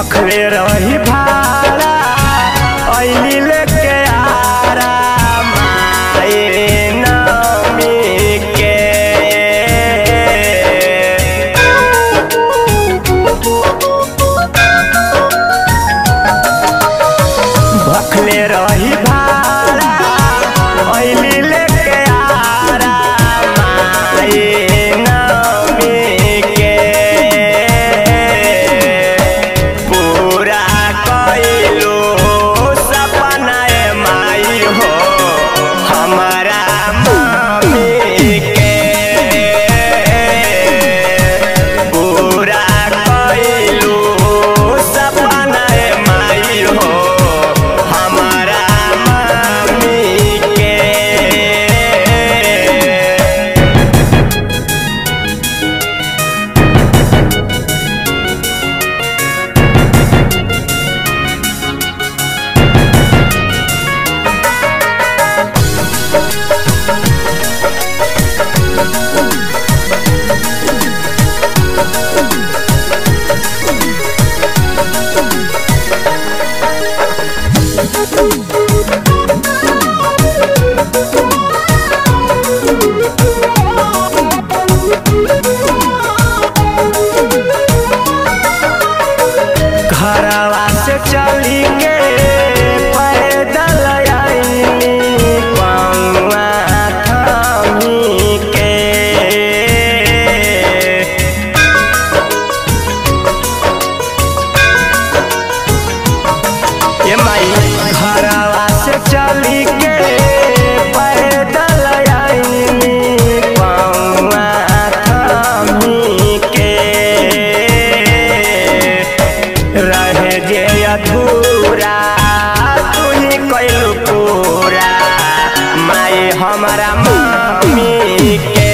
भखले रही भाड़ा ऐली लेके आरा माए नमी के भखले रही भाड़ा ऐली लेके आरा माए नमी के पूरा कइलो सपना ए माई हो हमारा मम्मी के पूरा कइलो सपना ए माई हो हमारा मम्मी के घरवा से चली के पैदल आईली पौआ थामी के ये माई घरवा से चली के पैदल आईली पौआ थामी के रहे जे अधूरा तू ही कैलू पूरा माई हमारा मम्मी के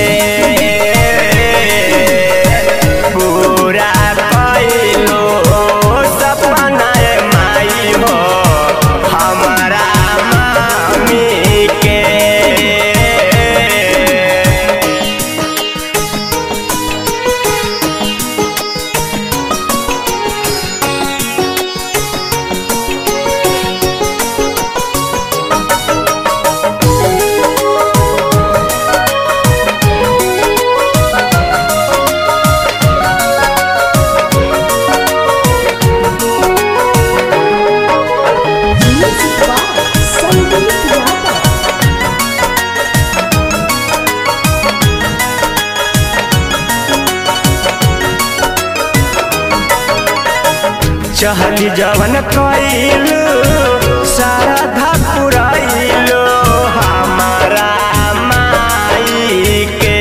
पूरा कैलू सपना ए माई हो हमारा मम्मी के Music by Sandeep Yadav. चहली जवन कइलू सारा धपुरइलू हमारा माई के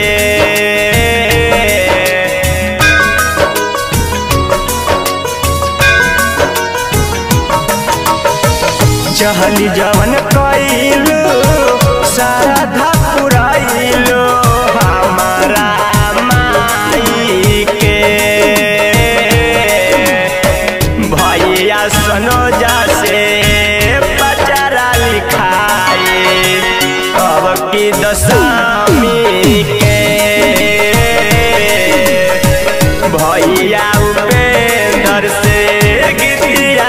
चहली जवन कइलू सारा धपुरइलू हमारा माई के भैया सनोजा से बचारा लिखाए अब की दशमी के भैया उपेंद्र से गीतिया